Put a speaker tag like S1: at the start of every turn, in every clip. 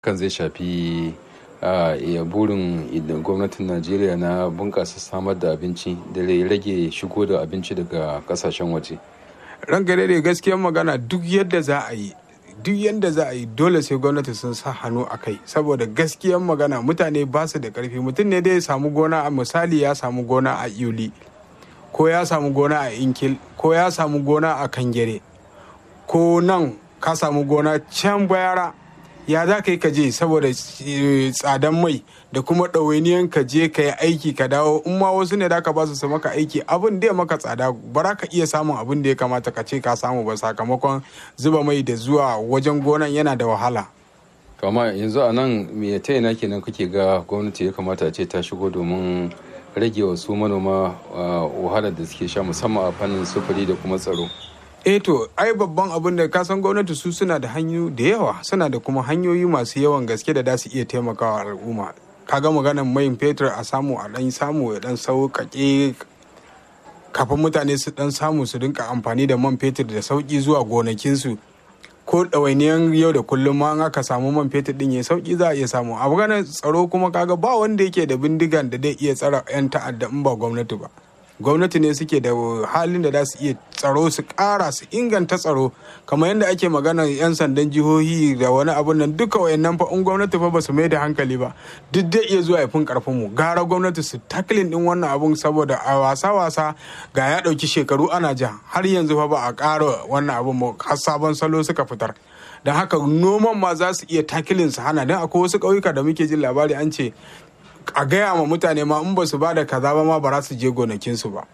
S1: kan zai shafi a burin gwamnatin najeriya na bunƙasa samar da abinci da rage shigo da abinci daga kasashen waje
S2: ranka daidai gaskiyar magana duk yadda za a yi duk yadda za a yi dole sai gwamnati sun sa hannu a kai saboda gaskiyar magana mutane ba su da karfi mutum ne dai ya samu gona a misali ya samu gona a yuli ko ya samu gona a inkil ko ya samu gona a kangere ko nan ka samu gona can bayara ya za ka yi ka je saboda tsadan mai da kuma ɗawainiyan ka je ka yi aiki ka dawo in ma wasu ne da ka ba su maka aiki abin da ya maka tsada ba za ka iya samun abin da ya kamata ka ce ka samu ba sakamakon zuba mai da zuwa wajen gonan yana da wahala
S1: amma yanzu a nan me ta ina kenan kake ga gwamnati ya kamata a ce ta shigo domin rage wasu manoma wahalar da suke sha musamman a fannin sufuri da kuma tsaro
S2: eh to ai babban abin da kasan gwamnati su suna da hanyoyi da yawa suna da kuma hanyoyi masu yawan gaske da za su iya taimakawa al'umma kaga maganar mai fetur a samu a dan samu ya dan sauƙaƙe kafin mutane su dan samu su rinka amfani da man fetur da sauƙi zuwa gonakinsu ko ɗawainiyan yau da kullum ma aka samu man fetur din ya sauƙi za a iya samu a maganar tsaro kuma kaga ba wanda yake da bindigan da zai iya tsara 'yan ta'adda in ba gwamnati ba gwamnati ne suke da halin da za su iya tsaro su kara su inganta tsaro kamar yadda ake magana 'yan sandan jihohi da wani abun nan duka wayannan fa in gwamnati fa ba su mai da hankali ba duk dai iya zuwa fin karfin mu gara gwamnati su taklin din wannan abun saboda a wasa wasa ga ya dauki shekaru ana ja har yanzu fa ba a kara wannan abun ba har sabon salo suka fitar don haka noman ma za su iya takilin su hana don akwai wasu ƙauyuka da muke jin labari an ce a gaya ma mutane ma in ba su ba da kaza ba ma ba za su je gonakinsu ba.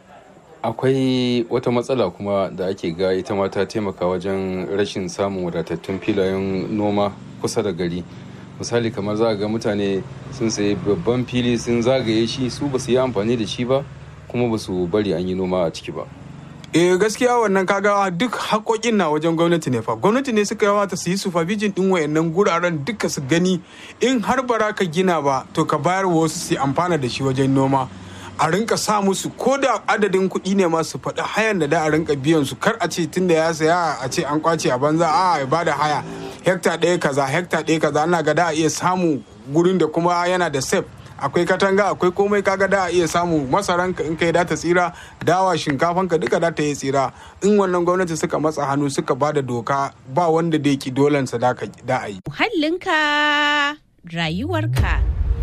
S1: Akwai wata matsala kuma da ake ga ita ma ta taimaka wajen rashin samun wadatattun filayen noma kusa da gari. Misali kamar za ga mutane sun sayi babban fili sun zagaye shi su ba su yi amfani da shi ba kuma ba su bari an yi noma a ciki ba.
S2: eh gaskiya wannan kaga duk haƙoƙin na wajen gwamnati ne fa gwamnati ne suka yawata su yi supervision din wayannan guraren duka su gani in har bara ka gina ba to ka bayar wa wasu su amfana da shi wajen noma a rinka sa musu ko da adadin kuɗi ne ma su faɗi hayan da da a rinka biyan su kar a ce tunda ya saya a ce an kwace a banza a ya bada haya hekta ɗaya kaza hekta ɗaya kaza ana ga da a iya samu gurin da kuma yana da safe akwai katanga akwai komai kaga da a iya samu masaran in kai da ta tsira dawa shinkafan ka duka da ta yi tsira in wannan gwamnati suka matsa hannu suka ba da doka ba wanda da ki dolan sa da a yi
S3: muhallinka rayuwarka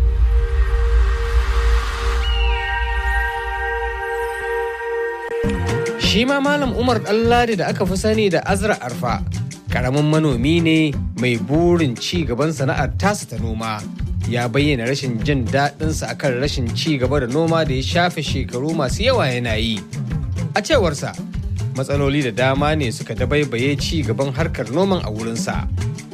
S4: shi ma malam umar ɗanladi da aka fi sani da azra arfa karamin manomi ne mai burin ci gaban sana'ar tasa ta noma ya bayyana rashin jin daɗinsa akan rashin ci gaba da noma da ya shafe shekaru masu yawa yana yi a cewarsa matsaloli da dama ne suka dabaibaye ci gaban harkar noman a wurinsa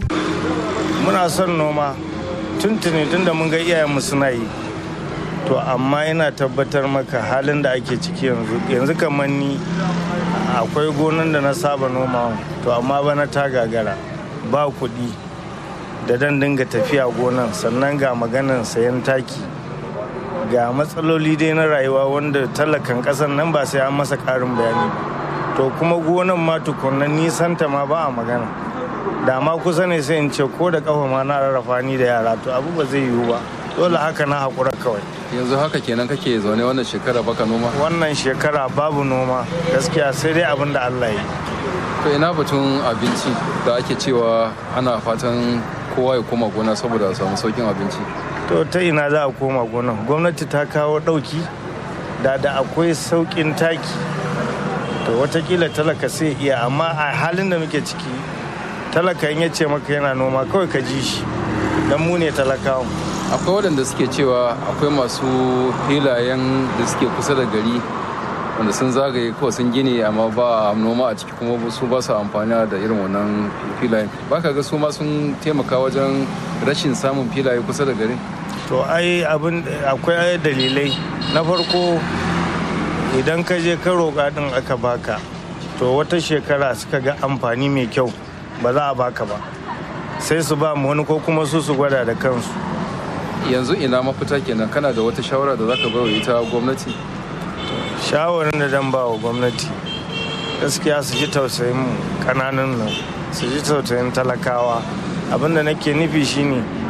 S5: muna son noma tuntuni tun da mun ga iyayenmu suna yi to amma ina tabbatar maka halin da ake ciki yanzu yanzu kamar ni akwai gonan da na saba noma to amma bana ta gagara ba kuɗi da dan dinga tafiya gonan sannan ga maganan sayan taki ga matsaloli dai na rayuwa wanda talakan kasan nan ba sai an masa karin bayani to kuma gonan ma tukunna nisanta ma ba a magana da ma kusa ne sai in ce ko da kafa ma na rarrafa ni da yara to abu ba zai yiwu ba dole haka na haƙura kawai
S1: yanzu haka kenan kake zaune wannan shekara baka noma
S5: wannan shekara babu noma gaskiya sai dai abin da allah yi
S1: to ina batun abinci da ake cewa ana fatan kowa ya koma gona saboda a samu saukin abinci
S5: to ta ina za a koma gona gwamnati ta kawo ɗauki da da akwai saukin taki to watakila talaka sai iya amma a halin da muke ciki talaka in ya ce maka yana noma kawai ka ji shi don mu ne talakawa
S1: akwai waɗanda suke cewa akwai masu filayen da suke kusa da gari wanda sun zagaye kawai sun gini amma ba noma a ciki kuma su ba su amfani da irin wannan filayen ba ka ga su ma sun taimaka wajen rashin samun filaye kusa da gari
S5: to ai abin akwai dalilai na farko idan ka je ka roƙa din aka baka to wata shekara suka ga amfani mai kyau ba za a baka ba sai su ba mu wani ko kuma su su gwada da kansu
S1: yanzu ina mafita kenan kana da wata shawara da zaka bai wa ita gwamnati
S5: shawarin da dan ba wa gwamnati gaskiya su ji tausayin mu kananan nan su ji tausayin talakawa abinda nake nufi shine